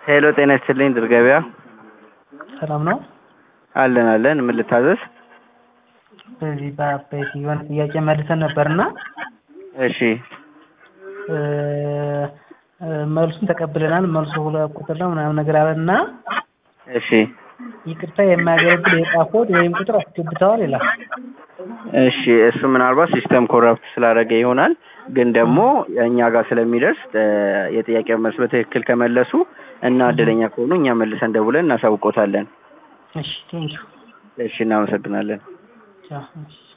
ሄሎ ጤና ይስጥልኝ ድር ገበያ ሰላም ነው? አለን አለን ምን ልታዘዝ በዚህ በአበይት የሆነ ጥያቄ መልሰን ነበርና እሺ እ መልሱን ተቀብለናል። መልሱ ሁለት ቁጥር ነው ምናምን ነገር አለና እሺ ይቅርታ የማያገለግል የዕቃ ኮድ ወይም ቁጥር አስገብተዋል ይላል። እሺ እሱ ምናልባት ሲስተም ኮረፕት ስላደረገ ይሆናል። ግን ደግሞ እኛ ጋር ስለሚደርስ እ የጥያቄው መልስ በትክክል ከመለሱ እና እድለኛ ከሆኑ እኛ መልሰን ደውለን እናሳውቆታለን። እሺ ቴንኪው እሺ እናመሰግናለን። ቻው እሺ